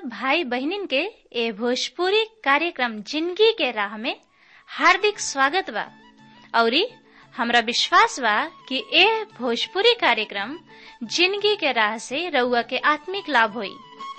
सब भाई बहनिन के ए भोजपुरी कार्यक्रम जिंदगी के राह में हार्दिक स्वागत बा औरी हमरा विश्वास बा कि ए भोजपुरी कार्यक्रम जिंदगी के राह से रउआ के आत्मिक लाभ होई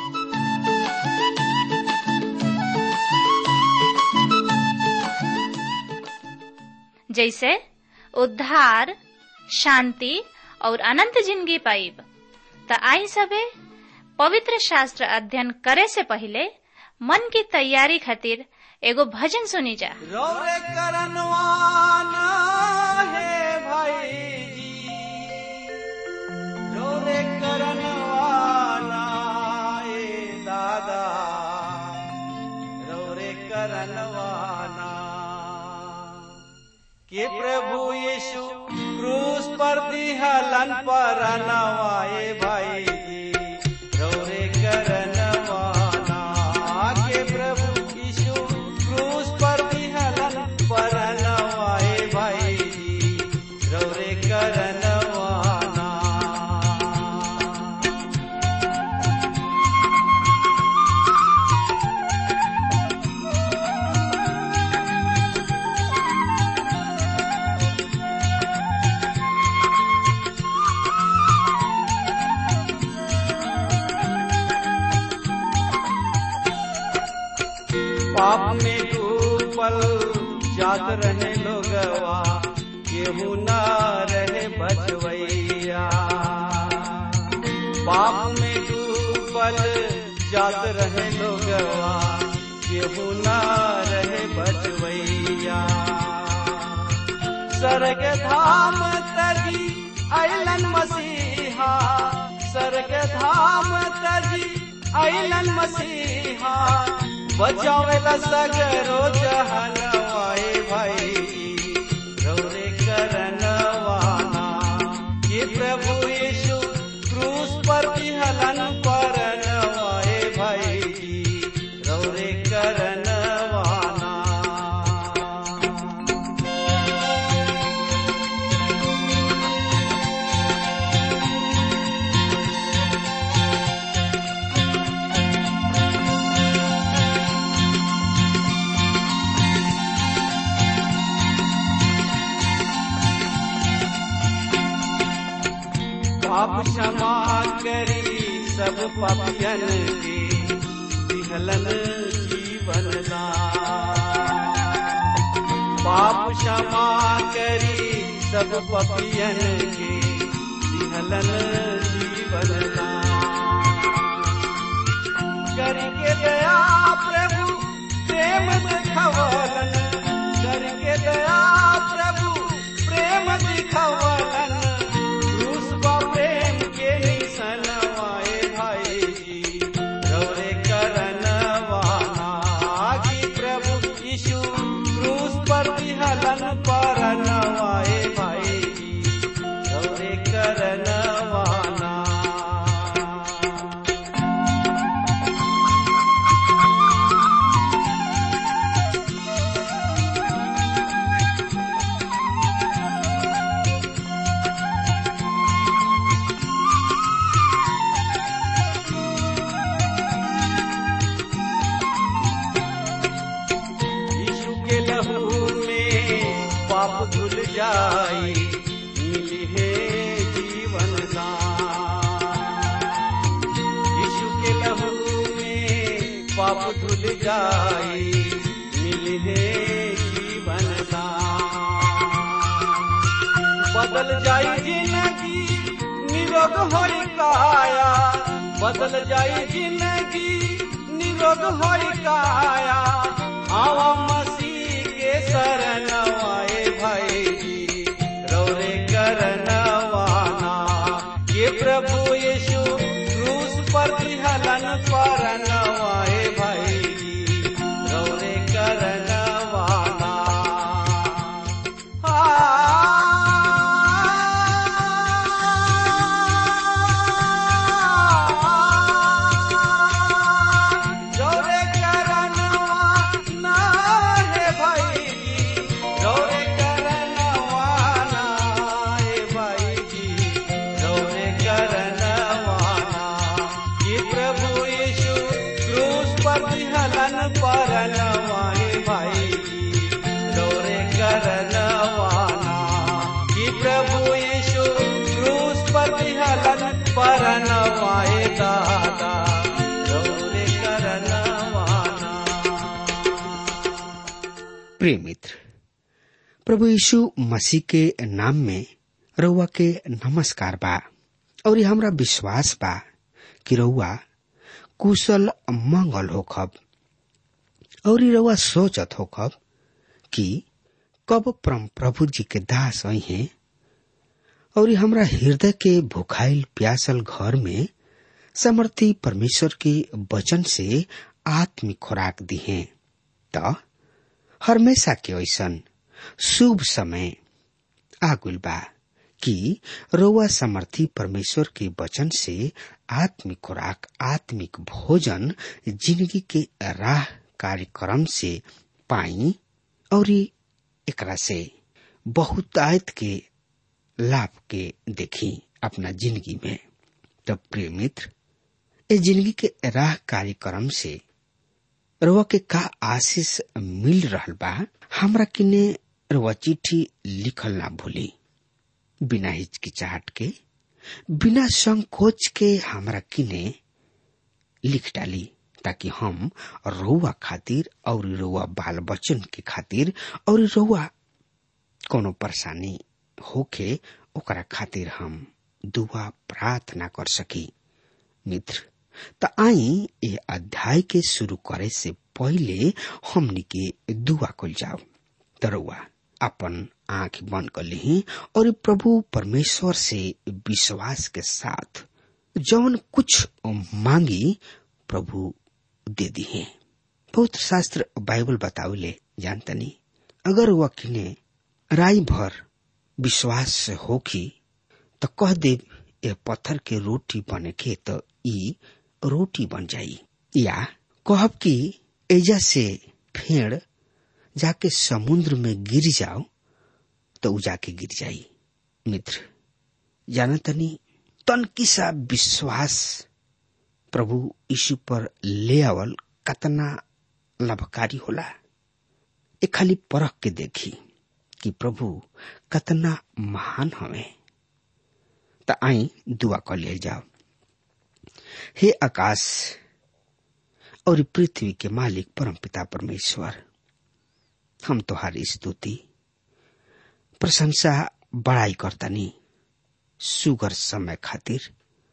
जैसे उद्धार शांति और अनंत जिंदगी पाइब त आई सबे पवित्र शास्त्र अध्ययन करे से पहले मन की तैयारी खातिर एगो भजन सुनी जा रौरे करनवाना है भाई जी रौरे करनवाना ए दादा रौरे करनवाना के प्रभु यीशु क्रूस पर दिहलन पर नवाए भाई जी रौरे करनवाना के प्रभु यीशु क्रूस पर दिहलन पर नवाए भाई जी रौरे करनवाना पाप में डूबल जात रहे लोगवा केहू न रहे बचवैया पाप में डूबल जात रहे लोगवा केहू न रहे बचवैया स्वर्ग धाम तजी अलन मसीहा स्वर्ग धाम तजी अलन मसीहा बचावेला सगरो जहनवाए भाई रौरे करनवाना ये प्रभु यीशु क्रूस पर हलन परनवाए भाई रौरे करनवाना पाप क्षमा करी सब पापियन के दिहलन जीवन दान पाप क्षमा करी सब पापियन के दिहलन जीवन दान करके दया प्रभु प्रेम दिखवलन करके दया प्रभु प्रेम दिखवलन क्रूस बा प्रेम के निसनवाए भाई जी रौरे करनवाना कि प्रभु यीशु क्रूस पर विहलन परनवाए भाई जी रौरे करनवाना यीशु के लहू में पाप धुल जाई मिली है जीवन दान यीशु के लहू में पाप धुल जाई मिली है जीवन दान बदल जाई जिंदगी निरोग होई काया बदल जाई जिंदगी निरोग होई काया आवा मसीह के शरणवाए भाई जी रौरे करनवाना ये प्रभु यीशु क्रूस पर हलन परनवाए भाई जी रौरे करनवाना रौरे करनवाना परनवाए भाई जी रौरे करनवाना कि प्रभु यीशु क्रूस पर हलन परनवाए दादा रौरे करनवाना प्रिय मित्र प्रभु यीशु मसीह के नाम में रउआ के नमस्कार बा और ये हमरा विश्वास बा कि रउआ कुशल मंगल होखब और ये रउआ सोचत होखब कि कब परम प्रभु जी के दास आई हैं और ये हमरा हृदय के भुखाइल प्यासल घर में समर्थी परमेश्वर के वचन से आत्मिक खुराक दी है त हमेशा के ऐसन शुभ समय आगुल बा कि रउआ समर्थी परमेश्वर के वचन से आत्मिक खुराक आत्मिक भोजन जिंदगी के राह कार्यक्रम से पाई और एकरा से बहुत आयत के लाभ के देखी अपना जिंदगी में तब प्रिय मित्र ए जिंदगी के राह कार्यक्रम से रउआ के का आशीष मिल रहल बा हमरा किने रउआ चिट्ठी लिखल ना भूली बिना हिचकिचाहट के बिना संकोच के हमरा किने लिख डाली ताकि हम रउआ खातिर और रउआ बाल बच्चन के खातिर और रउआ कोनो परेशानी होके ओकरा खातिर हम दुआ प्रार्थना कर सकी मित्र त आई ये अध्याय के शुरू करे से पहले हमनी के दुआ कल जाओ तरुआ अपन आंख बंद कर ली और प्रभु परमेश्वर से विश्वास के साथ जौन कुछ मांगी प्रभु दे दी है पवित्र शास्त्र बाइबल बतावले जानतनी अगर वह किने राई भर विश्वास से होखी तो कह दे ये पत्थर के रोटी बने के तो ई रोटी बन जाई या कहब कि एजा से फेड़ जाके समुद्र में गिर जाओ तो उ जाके गिर जाई मित्र जाना तनी तन किसा विश्वास प्रभु यीशु पर ले आवल कतना लाभकारी होला ए खाली परख के देखी कि प्रभु कतना महान हवे त आई दुआ कर ले जाओ हे आकाश और पृथ्वी के मालिक परम पिता परमेश्वर हम तुहारी स्तुति प्रशंसा बड़ाई करतनी सुगर समय खातिर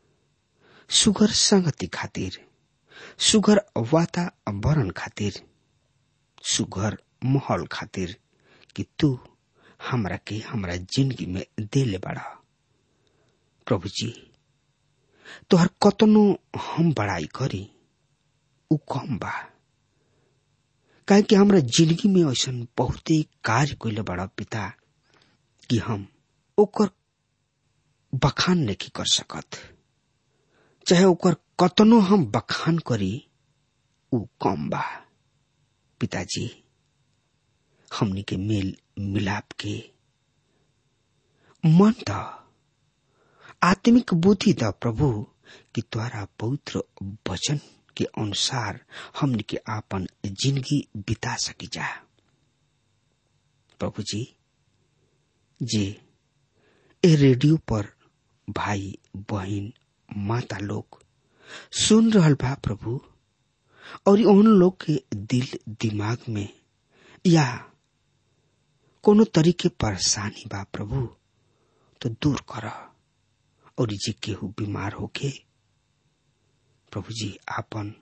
सुगर संगति खातिर सुगर वातावरण खातिर सुगर माहौल खातिर कि तू हमरा के हमरा जिंदगी में देले बड़ा प्रभु जी तोहर कतनो हम बड़ाई करी उ कम बा काहे कि हमरा जिंदगी में ऐसा बहुते कार्य कैले बड़ा पिता कि हम ओकर बखान नहीं कर सकत चाहे ओकर कतनो हम बखान करी उ कम बा पिताजी हमनी के मेल मिलाप के मन द आत्मिक बुद्धि द प्रभु कि द्वारा पवित्र वचन के अनुसार हमने के आपन जिंदगी बिता सकी जा प्रभु जी जे ए रेडियो पर भाई बहन माता लोग सुन रहल बा प्रभु और उन लोग के दिल दिमाग में या कोनो तरीके परेशानी बा प्रभु तो दूर कर और जे केहू बीमार होके प्रभु जी आपन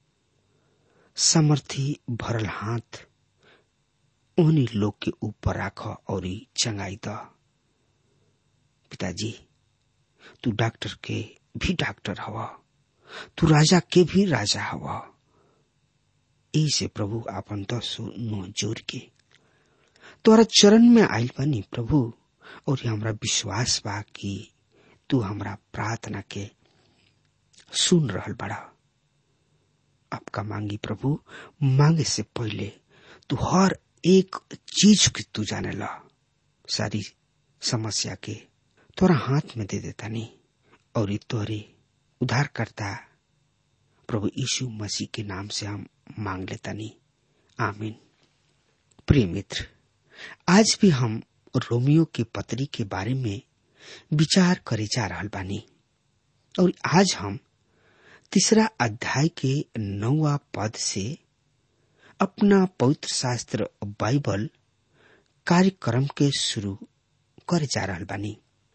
समर्थी भरल हाथ उन्हीं लोग के ऊपर राख और चंगाई द पिताजी तू डॉक्टर के भी डॉक्टर हवा तू राजा के भी राजा हवा से प्रभु आपन दसो नो जोड़ के तोरा चरण में आयल बनी प्रभु और हमरा विश्वास बा कि तू हमरा प्रार्थना के सुन रहल बड़ा आपका मांगी प्रभु मांगे से पहले तू हर एक चीज की तू जाने ला सारी समस्या के तोरा हाथ में दे देता नहीं और तोरे उधार करता प्रभु यीशु मसीह के नाम से हम मांग लेतानी आमीन प्रिय मित्र आज भी हम रोमियो के पत्री के बारे में विचार करे जा रहा बानी और आज हम तीसरा अध्याय के नौवा पद से अपना पवित्र शास्त्र बाइबल कार्यक्रम के शुरू करे जा रहा बानी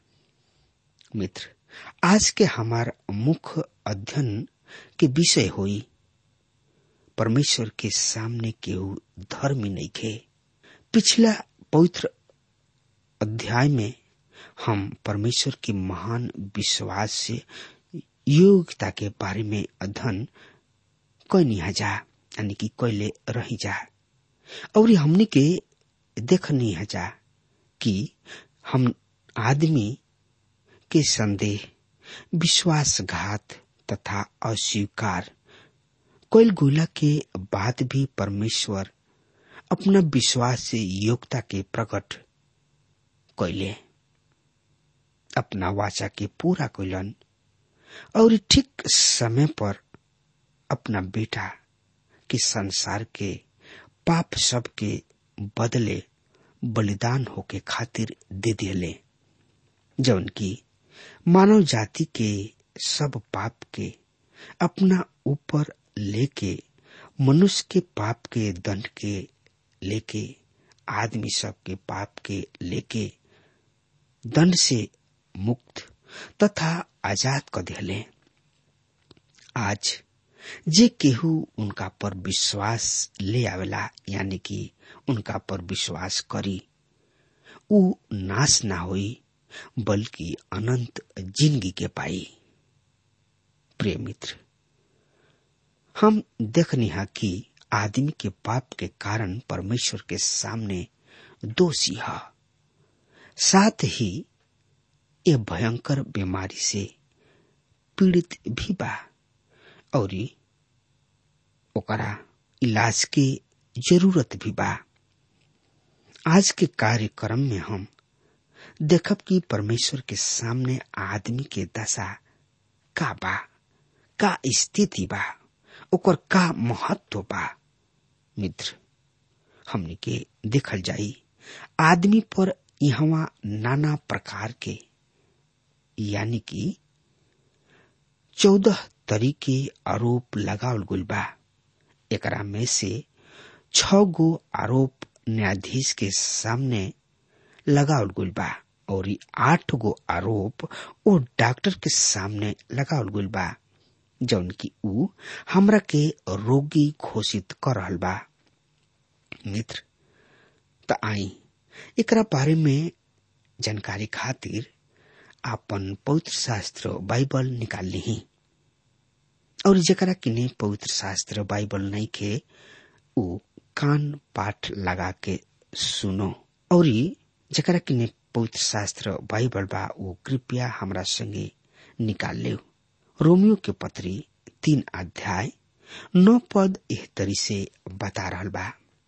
मित्र आज के हमार मुख्य अध्ययन के विषय होई परमेश्वर के सामने केहू धर्मी नहीं खे पिछला पवित्र अध्याय में हम परमेश्वर के महान विश्वास से योग्यता के बारे में अध्ययन कैनी जा यानी कि कैले रही जा और हमने के देखनी जा कि हम आदमी के संदेह विश्वासघात तथा अस्वीकार कोयल गोला के बाद भी परमेश्वर अपना विश्वास से योग्यता के प्रकट कैले अपना वाचा के पूरा कैलन और ठीक समय पर अपना बेटा के संसार के पाप सब के बदले बलिदान होके खातिर दे दिले जौन की मानव जाति के सब पाप के अपना ऊपर लेके मनुष्य के पाप के दंड के लेके आदमी सब के पाप के लेके दंड से मुक्त तथा आजाद कर दिले आज जे केहू उनका पर विश्वास ले आवेला यानी कि उनका पर विश्वास करी उ नाश ना होई बल्कि अनंत जिंदगी के पाई प्रिय मित्र हम देखनी है कि आदमी के पाप के कारण परमेश्वर के सामने दोषी है साथ ही ये भयंकर बीमारी से पीड़ित भी बा और ओकरा इलाज के जरूरत भी बा आज के कार्यक्रम में हम देखब कि परमेश्वर के सामने आदमी के दशा का बा का स्थिति बा ओकर का महत्व बा मित्र हमने के देखल जाई आदमी पर यहाँ नाना प्रकार के यानी कि चौदह तरीके आरोप लगावल गुल बा एकरा में से छ गो आरोप न्यायाधीश के सामने लगावल गुल बा और आठ गो आरोप ओ डॉक्टर के सामने लगावल गुल बा जौन की ऊ हमरा के रोगी घोषित कर रहल बा मित्र त आई एकरा बारे में जानकारी खातिर आपन पवित्र शास्त्र बाइबल निकाल ली और जकरा किने पवित्र शास्त्र बाइबल नहीं के ऊ कान पाठ लगा के सुनो और जकरा किने पवित्र शास्त्र बाइबल बा ऊ कृपया हमरा संगे निकाल ले रोमियो के पत्री तीन अध्याय नौ पद एह तरी से बता रहल बा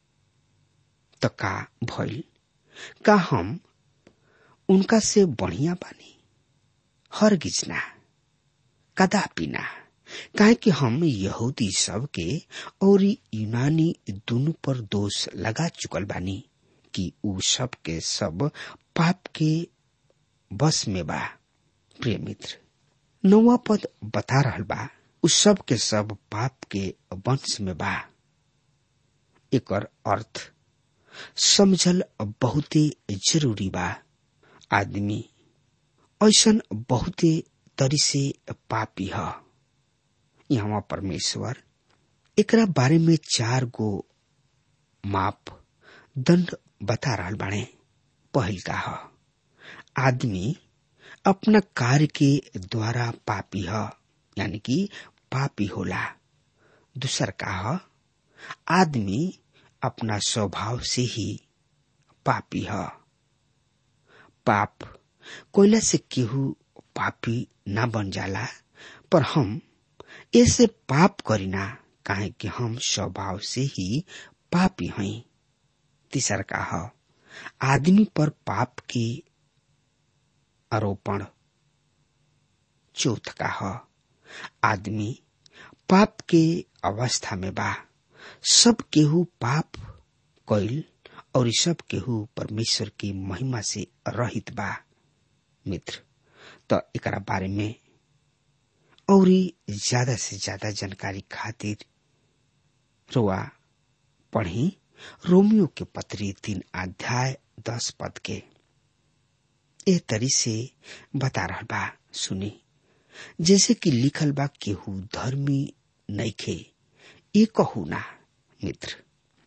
त का भइल का हम उनका से बढ़िया बानी हर गिजना कदापि ना काहे कि हम यहूदी सब के और यूनानी दोनों पर दोष लगा चुकल बानी कि उ सब के सब पाप के बस में बा प्रिय मित्र नौवा पद बता रहल बा उ सब के सब पाप के वंश में बा एकर अर्थ समझल बहुते जरूरी बा आदमी ऐसन बहुते तरी से पापी ह यहाँ परमेश्वर एकरा बारे में चार गो माप दंड बता रहल बाणे पहिल का ह आदमी अपना कार्य के द्वारा पापी ह यानी कि पापी होला दूसर का ह आदमी अपना स्वभाव से ही पापी ह पाप कोयला से केहू पापी ना बन जाला पर हम ऐसे पाप करीना काहे कि हम स्वभाव से ही पापी हई तीसर का ह आदमी पर पाप की आरोपण चौथ का ह आदमी पाप के अवस्था में बा सब केहू पाप कैल और सब केहू परमेश्वर की महिमा से रहित बा मित्र तो एकरा बारे में और ज्यादा से ज्यादा जानकारी खातिर रोआ पढ़ी रोमियो के पत्री तीन अध्याय दस पद के ए तरी से बता रहा बा सुनी जैसे कि लिखल बा केहू धर्मी नइखे ये कहू ना मित्र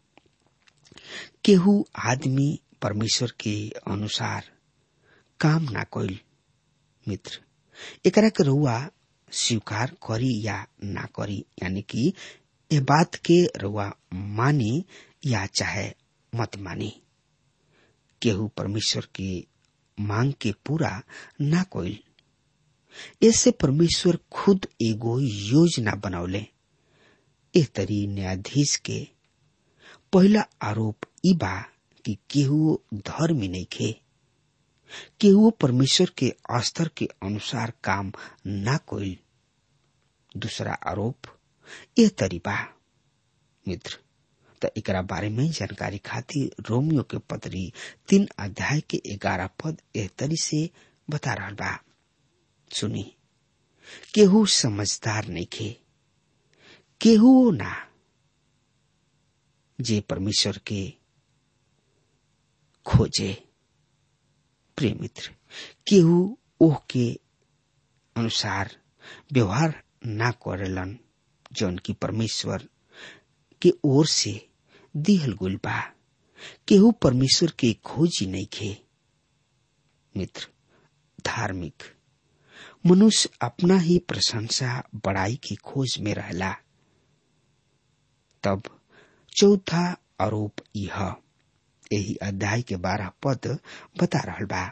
केहू आदमी परमेश्वर के अनुसार काम ना कइल मित्र एकरा के रउआ स्वीकार करी या ना करी यानी कि ये बात के रउआ मानी या चाहे मत मानी केहू परमेश्वर की मांग के पूरा ना कोइल ऐसे परमेश्वर खुद एगो योजना बनौले ए तरी न्यायाधीश के पहला आरोप ई बा कि केहू धर्मी नहीं खे केहू परमेश्वर के स्तर के अनुसार काम ना कोइल दूसरा आरोप यह तरी बा मित्र त एकरा बारे में जानकारी खातिर रोमियो के पत्री तीन अध्याय के ग्यारह पद एह तरी से बता रहा बा सुनी केहू समझदार नहीं खे केहू ना जे परमेश्वर के खोजे प्रिय मित्र केहू ओह के अनुसार व्यवहार ना करेलन जौन की परमेश्वर के ओर से दिहल गुल बा केहू परमेश्वर के खोजी नहीं खे मित्र धार्मिक मनुष्य अपना ही प्रशंसा बड़ाई की खोज में रहला तब चौथा आरोप यह यही अध्याय के बारह पद बता रहा बा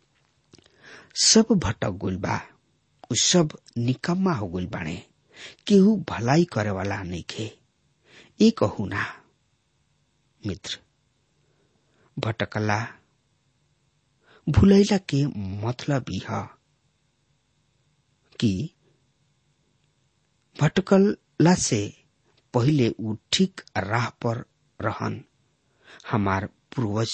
सब भटक गुल बा उ सब निकम्मा हो गुल बाणे केहू भलाई करे वाला नहीं खे ये कहू ना मित्र भटकला भूलैला के मतलब यह कि भटकला से पहले उ ठीक राह पर रहन हमार पूर्वज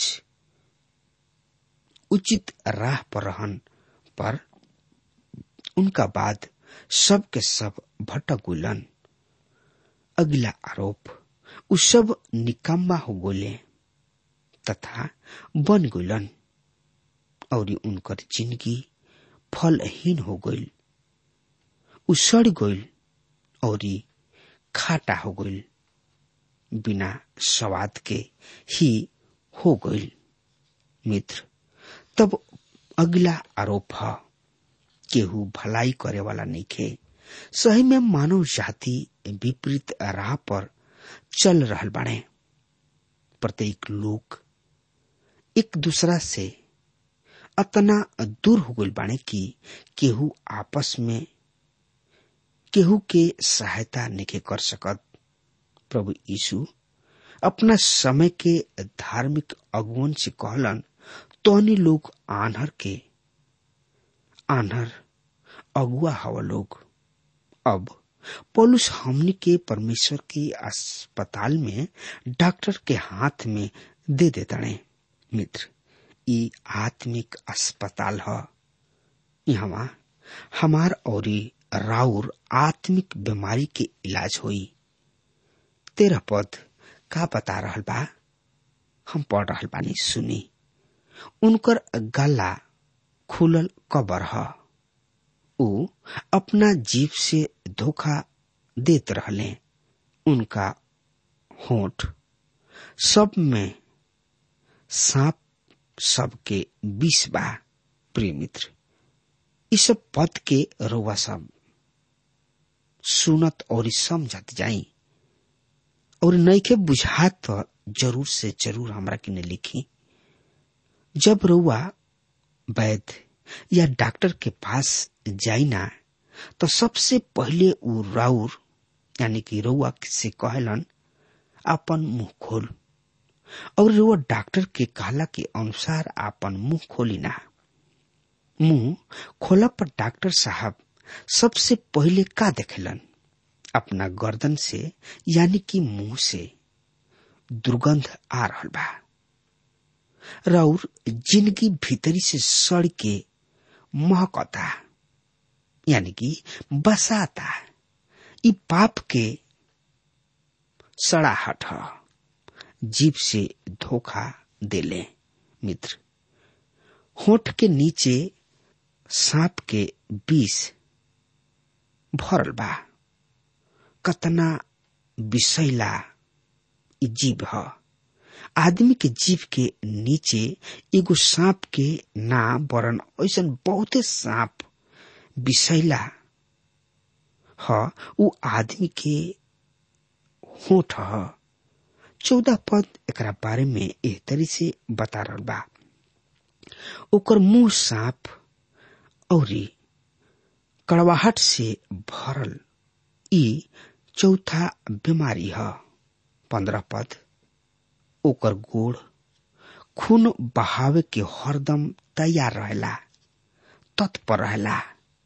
उचित राह पर रहन पर उनका बाद सब के सब भटक गुलन अगला आरोप उ सब निकम्मा हो गोले तथा बन गुलन और उनकर जिंदगी फलहीन हो गईल उ सड़ गईल और खाटा हो गईल बिना स्वाद के ही हो गईल मित्र तब अगला आरोप है केहू भलाई करे वाला नहीं खे सही में मानव जाति विपरीत राह पर चल रहल बाड़े प्रत्येक लोग एक दूसरा से अतना दूर हो गई बाड़े कि केहू आपस में केहू के सहायता नहीं कर सकत प्रभु यीशु अपना समय के धार्मिक अगुवन से कहलन तोहनी लोग आन्हर के आन्हर अगुआ हवा लोग अब पौलुस हमनी के परमेश्वर के अस्पताल में डॉक्टर के हाथ में दे देतने मित्र ई आत्मिक अस्पताल ह यहाँ हमार और राउर आत्मिक बीमारी के इलाज होई तेरह पद का बता रहल बा हम पढ़ रहल बानी सुनी उनकर गला खुलल कबर ह उ अपना जीव से धोखा देत रहले उनका होठ सब में सांप सबके विष बा प्रिय मित्र इस पद के रोवा सब सुनत और समझत जाई और नईखे बुझात तो जरूर से जरूर हमरा किने लिखी जब रउआ वैद्य या डॉक्टर के पास जाई ना तो सबसे पहले उ राउर यानी कि रउआ से कहलन अपन मुंह खोल और रउआ डॉक्टर के कहला के अनुसार अपन मुंह खोली ना मुंह खोला पर डॉक्टर साहब सबसे पहले का देखेलन अपना गर्दन से यानी कि मुंह से दुर्गंध आ रहल बा रौर जिंदगी भीतरी से सड़ के महकता यानी कि बसाता ई पाप के सड़ाहट ह जीव से धोखा देले मित्र होठ के नीचे सांप के विष भरल बा कतना विषैला ई जीव ह आदमी के जीव के नीचे एगो सांप के ना बरन ऐसन बहुते सांप विषैला ह उ आदमी के होठ ह चौदह पद एकरा बारे में एह तरी से बता रहल बा ओकर मुंह सांप औरी कड़वाहट से भरल ई चौथा बीमारी ह पंद्रह पद ओकर गोड़ खून बहावे के हरदम तैयार रहेला तत्पर रहेला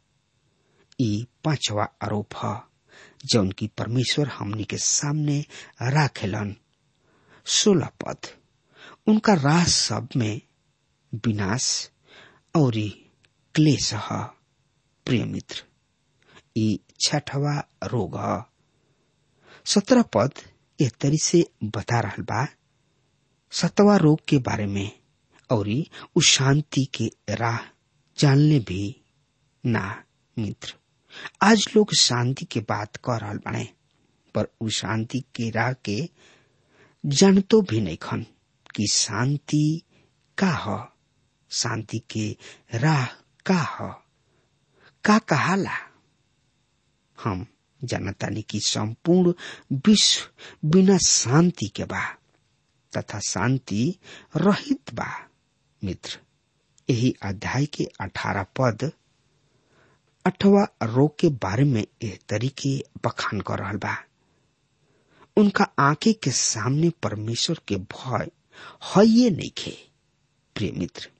ई पांचवा आरोप ह जौन की परमेश्वर हमनी के सामने राखेलन सोलह पद उनका राह सब में विनाश और क्लेश ह प्रिय मित्र ई छठवा रोग ह सत्रह पद एह तरी से बता रहल बा सतवा रोग के बारे में और उ शांति के राह जानले भी ना मित्र आज लोग शांति के बात कर रहल बाड़े पर उ शांति के राह के जानतो भी नहीं खन कि शांति का ह शांति के राह का ह का कहाला हम जानतानी कि संपूर्ण विश्व बिना शांति के बा तथा शांति रहित बा मित्र यही अध्याय के अठारह पद अठवा रोग के बारे में एह तरीके बखान कर रहल बा उनका आंखें के सामने परमेश्वर के भय है नहीं खे प्रिय मित्र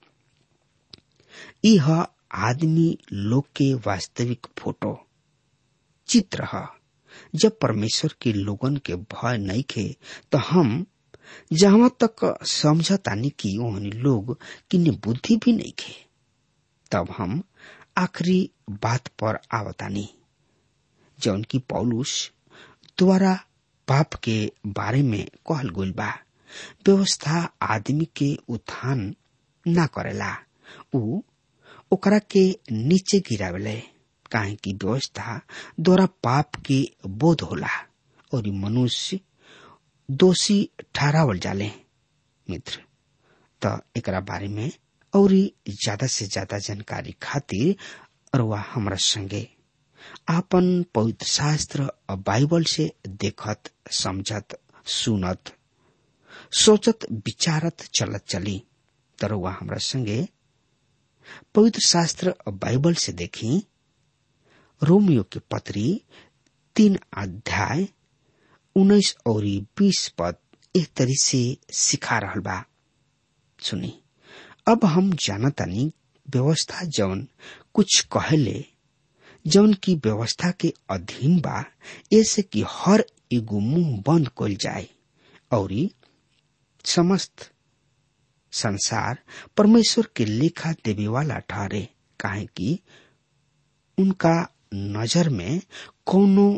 यह आदमी लोग के वास्तविक फोटो चित्र है जब परमेश्वर के लोगन के भय नहीं खे तो हम जहां तक समझतानी कि ओहनी लोग किन्ने बुद्धि भी नहीं खे तब हम आखिरी बात पर आवतानी जौन की पौलुस द्वारा पाप के बारे में कहल गइल बा व्यवस्था आदमी के उत्थान ना करेला उ ओकरा के नीचे गिरावेले काहे की व्यवस्था द्वारा पाप के बोध होला और मनुष्य दोषी ठहरावल जाले मित्र त एकरा बारे में और ज्यादा से ज्यादा जानकारी खातिर अरुआ हमरा संगे आपन पवित्र शास्त्र बाइबल से देखत समझत सुनत सोचत विचारत चलत चली तरुआ हमरा संगे पवित्र शास्त्र बाइबल से देखी रोमियो के पत्री तीन अध्याय उन्नीस और बीस पद एक तरी से सिखा रहल बा सुनी अब हम जानतानी व्यवस्था जौन कुछ कहले जौन की व्यवस्था के अधीन बा ऐसे कि हर एगो मुंह बंद कल जाए और समस्त संसार परमेश्वर के लेखा देवे वाला ठहरे काहे कि उनका नजर में कोनो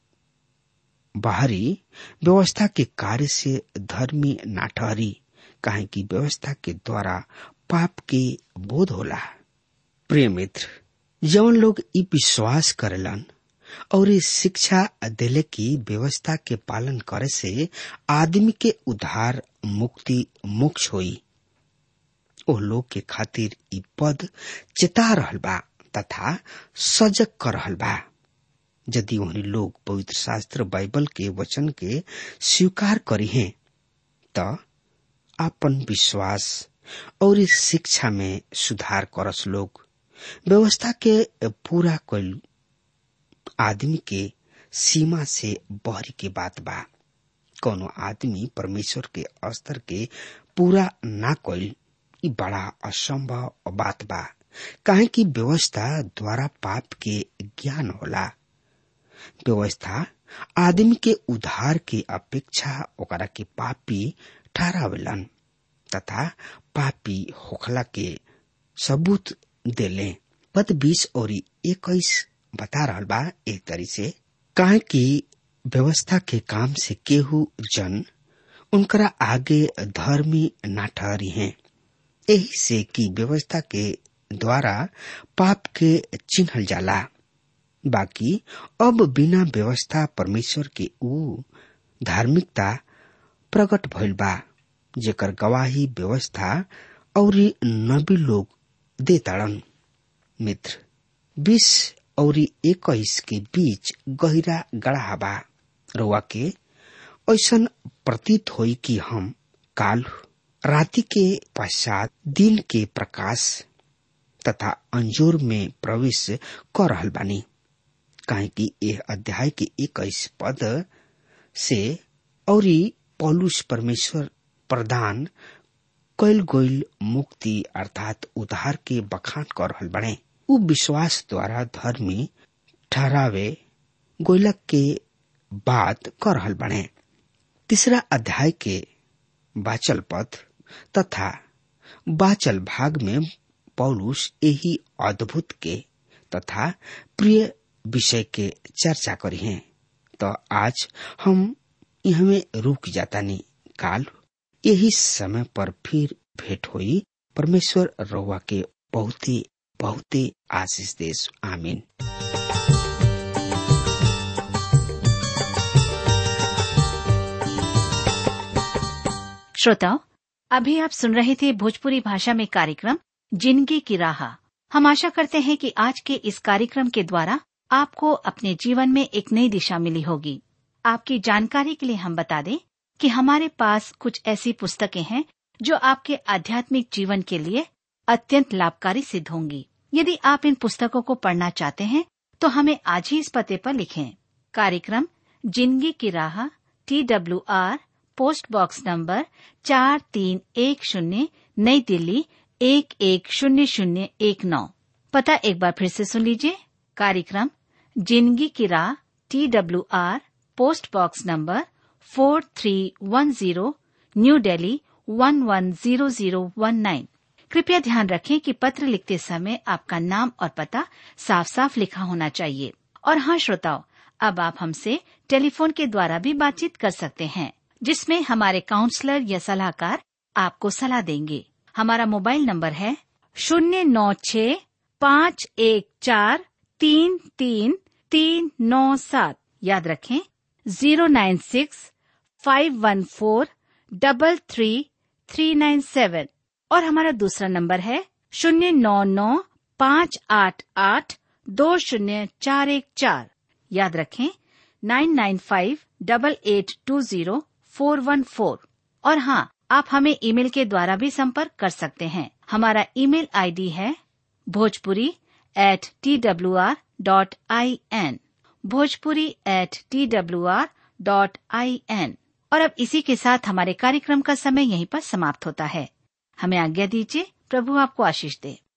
बाहरी व्यवस्था के कार्य से धर्मी ना ठहरी काहे कि व्यवस्था के द्वारा पाप के बोध होला प्रिय मित्र जवन लोग ई विश्वास करेलन और इस शिक्षा दिले की व्यवस्था के पालन करे से आदमी के उद्धार मुक्ति मोक्ष होई ओ लोग के खातिर ई पद चेता रहल बा तथा सजग कर रहल बा यदि उन्हें लोग पवित्र शास्त्र बाइबल के वचन के स्वीकार करी हैं त आपन विश्वास और इस शिक्षा में सुधार करस लोग व्यवस्था के पूरा कल आदमी के सीमा से बहरी के बात बा कोनो आदमी परमेश्वर के स्तर के पूरा ना कल ई बड़ा असंभव बात बा काहे कि व्यवस्था द्वारा पाप के ज्ञान होला व्यवस्था आदमी के उधार के अपेक्षा ओकरा के पापी ठहरावेलन तथा पापी होखला के सबूत देले पद बीस और इक्कीस बता रहल बा एक तरी से काहे कि व्यवस्था के काम से केहू जन उनकरा आगे धर्मी ना ठहरी हैं यही से कि व्यवस्था के द्वारा पाप के चिन्हल जाला बाकी अब बिना व्यवस्था परमेश्वर के ऊ धार्मिकता प्रकट भइल बा जेकर गवाही व्यवस्था और नबी लोग दे ताड़न मित्र बीस और इक्कीस के बीच गहिरा गढ़ा बा रुआ के ऐसन प्रतीत होई कि हम काल राति के पश्चात दिन के प्रकाश तथा अंजोर में प्रवेश कर रहल बानी काहे कि यह अध्याय के इक्कीस पद से और पौलुस परमेश्वर प्रदान कैल गोइल मुक्ति अर्थात उद्धार के बखान कर रहल बने उ विश्वास द्वारा धर्मी ठहरावे गोइलक के बात कर रहल बने तीसरा अध्याय के बाचल पद तथा बाचल भाग में पौलुस यही अद्भुत के तथा प्रिय विषय के चर्चा करी हैं तो आज हम यहाँ रुक जाता नहीं काल यही समय पर फिर भेंट हुई परमेश्वर रउआ के बहुते बहुते आशीष देश आमीन श्रोताओं अभी आप सुन रहे थे भोजपुरी भाषा में कार्यक्रम जिंदगी की राह हम आशा करते हैं कि आज के इस कार्यक्रम के द्वारा आपको अपने जीवन में एक नई दिशा मिली होगी आपकी जानकारी के लिए हम बता दें कि हमारे पास कुछ ऐसी पुस्तकें हैं जो आपके आध्यात्मिक जीवन के लिए अत्यंत लाभकारी सिद्ध होंगी यदि आप इन पुस्तकों को पढ़ना चाहते हैं तो हमें आज ही इस पते पर लिखें कार्यक्रम जिंदगी की राह T W R post box number चार तीन एक शून्य नई दिल्ली एक एक शून्य शून्य एक नौ पता एक बार फिर से सुन लीजिए कार्यक्रम जिंदगी की राह T W R post box number four three one zero new Delhi one one zero zero one nine कृपया ध्यान रखें कि पत्र लिखते समय आपका नाम और पता साफ साफ लिखा होना चाहिए और हाँ श्रोताओं अब आप हमसे टेलीफोन के द्वारा भी बातचीत कर सकते हैं जिसमें हमारे काउंसलर या सलाहकार आपको सलाह देंगे हमारा मोबाइल नंबर है शून्य नौ छ पाँच एक चार तीन तीन तीन नौ सात याद रखें zero nine six five one four double three three nine seven और हमारा दूसरा नंबर है शून्य नौ नौ पाँच आठ आठ दो शून्य चार एक चार याद रखें nine nine five double eight two zero four one four और हाँ आप हमें ईमेल के द्वारा भी संपर्क कर सकते हैं हमारा ईमेल आईडी है Bhojpuri at T W R dot I N Bhojpuri at T W R dot I N और अब इसी के साथ हमारे कार्यक्रम का समय यहीं पर समाप्त होता है हमें आज्ञा दीजिए प्रभु आपको आशीष दे